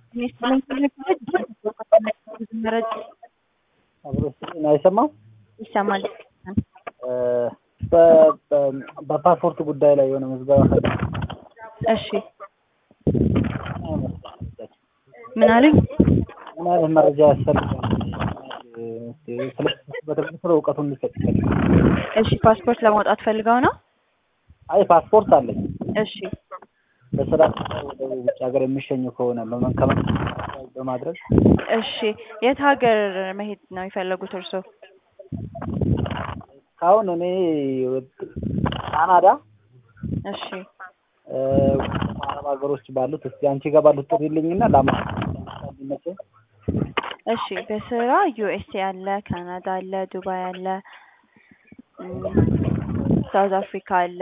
አይሰማም ይሰማል። በፓስፖርት ጉዳይ ላይ የሆነ ምዝገባ ፈ እሺ ምን አሉኝ? ምን አይነት መረጃ ያስፈልጋል? ስለ እውቀቱን እንዲሰጥ እሺ ፓስፖርት ለማውጣት ፈልገው ነው? አይ ፓስፖርት አለኝ። እሺ በስራ ወደ ውጭ ሀገር የሚሸኙ ከሆነ በመንከመ በማድረግ እሺ የት ሀገር መሄድ ነው የፈለጉት እርስዎ? አሁን እኔ ካናዳ እሺ አረብ ሀገሮች ባሉት እስኪ አንቺ ጋር ባሉት ጥሪልኝና ላማ ይመቸኝ። እሺ በስራ ዩኤስኤ አለ፣ ካናዳ አለ፣ ዱባይ አለ፣ ሳውዝ አፍሪካ አለ።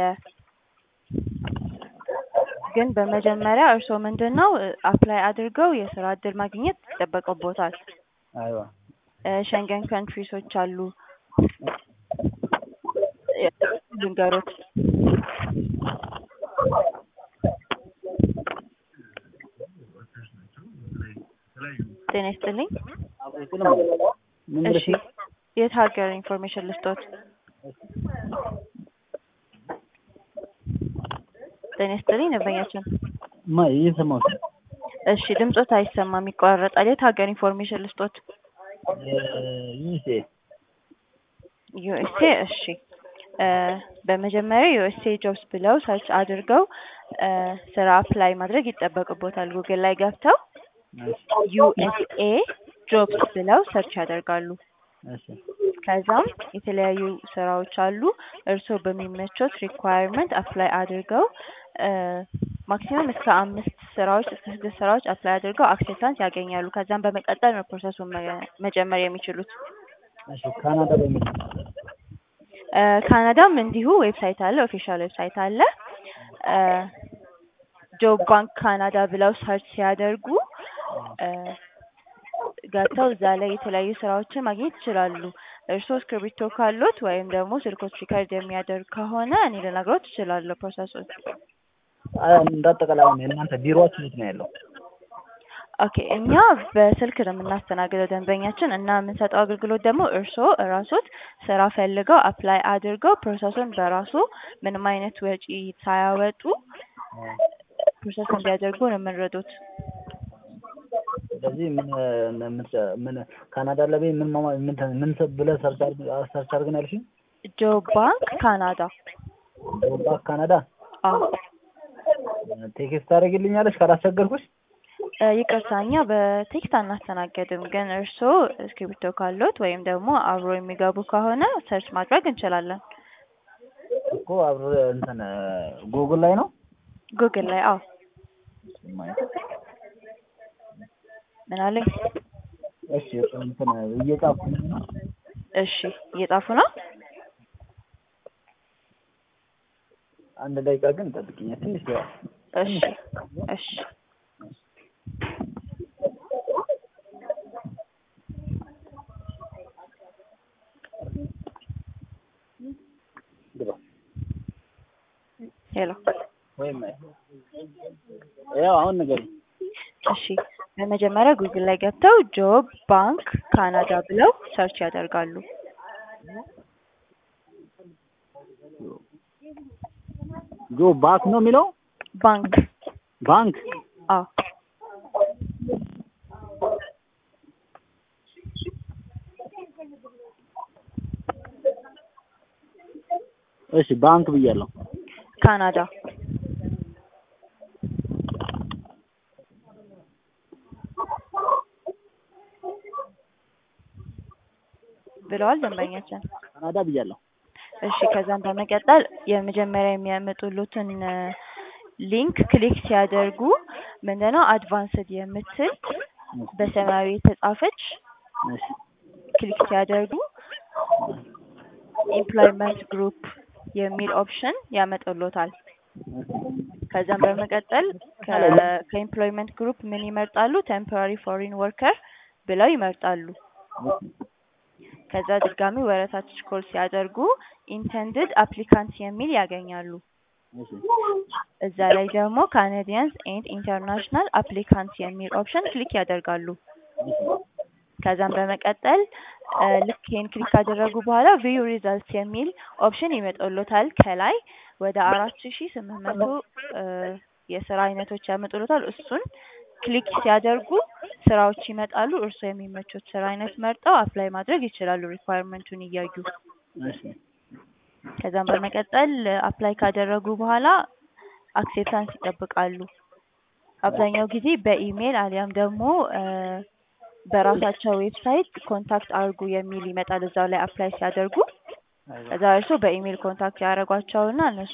ግን በመጀመሪያ እርስዎ ምንድን ነው አፕላይ አድርገው የስራ እድል ማግኘት ይጠበቅቦታል። አይዋ ሸንገን ካንትሪሶች አሉ ልንገሮት ጤና ይስጥልኝ። ምን እሺ የት ሀገር ኢንፎርሜሽን ልስጦት? ጤና ይስጥልኝ ደንበኛችን። ማ እየሰማሁት ነው። እሺ ድምጾት አይሰማም ይቋረጣል። የት ሀገር ኢንፎርሜሽን ልስጦት? ዩኤስኤ ዩኤስኤ እሺ በመጀመሪያ ዩኤስኤ ጆብስ ብለው ሰርች አድርገው ስራ አፕላይ ማድረግ ይጠበቅቦታል። ጉግል ላይ ገብተው ዩኤስኤ ጆብስ ብለው ሰርች ያደርጋሉ። እሺ ከዛም የተለያዩ ስራዎች አሉ። እርስዎ በሚመቾት ሪኳየርመንት አፕላይ አድርገው ማክሲመም እስከ አምስት ስራዎች እስከ ስድስት ስራዎች አፕላይ አድርገው አክሴፕታንስ ያገኛሉ። ከዛም በመቀጠል ነው ፕሮሰሱን መጀመር የሚችሉት። እሺ ካናዳ በሚል ካናዳም እንዲሁ ዌብሳይት አለ፣ ኦፊሻል ዌብሳይት አለ። ጆብ ባንክ ካናዳ ብለው ሰርች ሲያደርጉ ገብተው እዛ ላይ የተለያዩ ስራዎችን ማግኘት ይችላሉ። እርስዎ እስክሪብቶ ካሉት ወይም ደግሞ ስልኮት ሪከርድ የሚያደርግ ከሆነ እኔ ልነግሮት እችላለሁ ፕሮሰሱን። እንዳጠቃላይ አሁን የእናንተ ቢሮአችሁ የት ነው ያለው? ኦኬ እኛ በስልክ ነው የምናስተናግደው ደንበኛችን እና የምንሰጠው አገልግሎት ደግሞ እርስዎ እራሶት ስራ ፈልገው አፕላይ አድርገው ፕሮሰሱን በራሱ ምንም አይነት ወጪ ሳያወጡ ፕሮሰስ እንዲያደርጉ ነው የምንረዱት። ስለዚህ ምን ምን ካናዳ ለቤ ምን ማማ ምን ምን ብለህ ሰርች ሰርች አድርገን ያልሽኝ? ጆብ ባንክ ካናዳ። ጆባ ካናዳ አዎ ቴክስት ታደርጊልኛለሽ ካላስቸገርኩሽ? ይቅርታ እኛ በቴክስት አናስተናገድም፣ ግን እርስዎ እስክሪብቶ ካሉት ወይም ደግሞ አብሮ የሚገቡ ከሆነ ሰርች ማድረግ እንችላለን። እኮ አብሮ እንትን ጉግል ላይ ነው ጉግል ላይ አዎ። ምን አለኝ? እሺ እንትን እየጻፍኩ ነው። እሺ እየጻፉ ነው። አንድ ደቂቃ ግን ጠብቂኝ ትንሽ እሺ እሺ ሄሎ ወይም ያው አሁን ንገሪኝ። እሺ በመጀመሪያ ጉግል ላይ ገብተው ጆብ ባንክ ካናዳ ብለው ሰርች ያደርጋሉ። ጆ ባክ ነው የሚለው ባንክ ባንክ አዎ እሺ ባንክ ብያለሁ። ካናዳ ብለዋል ደንበኛችን። ካናዳ ብያለሁ። እሺ ከዛም በመቀጠል የመጀመሪያ የሚያመጡሉትን ሊንክ ክሊክ ሲያደርጉ ምንድነው አድቫንስድ የምትል በሰማያዊ የተጻፈች እሺ ክሊክ ሲያደርጉ ኤምፕሎይመንት ግሩፕ የሚል ኦፕሽን ያመጡሎታል። ከዛም በመቀጠል ከኤምፕሎይመንት ግሩፕ ምን ይመርጣሉ? ቴምፖራሪ ፎሪን ወርከር ብለው ይመርጣሉ። ከዛ ድጋሚ ወረታች ስክሮል ሲያደርጉ ኢንተንድድ አፕሊካንት የሚል ያገኛሉ። እሺ እዛ ላይ ደግሞ ካናዲያንስ ኤንድ ኢንተርናሽናል አፕሊካንትስ የሚል ኦፕሽን ክሊክ ያደርጋሉ። ከዛም በመቀጠል እ ልክ ይሄን ክሊክ ካደረጉ በኋላ ቪው ሪዛልትስ የሚል ኦፕሽን ይመጣልዎታል። ከላይ ወደ አራት ሺ ስምንት መቶ እ የስራ አይነቶች ያመጡልዎታል። እሱን ክሊክ ሲያደርጉ ስራዎች ይመጣሉ። እርስዎ የሚመቾት ስራ አይነት መርጠው አፕላይ ማድረግ ይችላሉ ሪኳየርመንቱን እያዩ። እሺ ከዛም በመቀጠል አፕላይ ካደረጉ በኋላ አክሴፕታንስ ይጠብቃሉ። አብዛኛው ጊዜ በኢሜል አሊያም ደግሞ እ በራሳቸው ዌብሳይት ኮንታክት አድርጉ የሚል ይመጣል እዛው ላይ አፕላይ ሲያደርጉ። ከዛ እርስዎ በኢሜል ኮንታክት ያደርጓቸውና እነሱ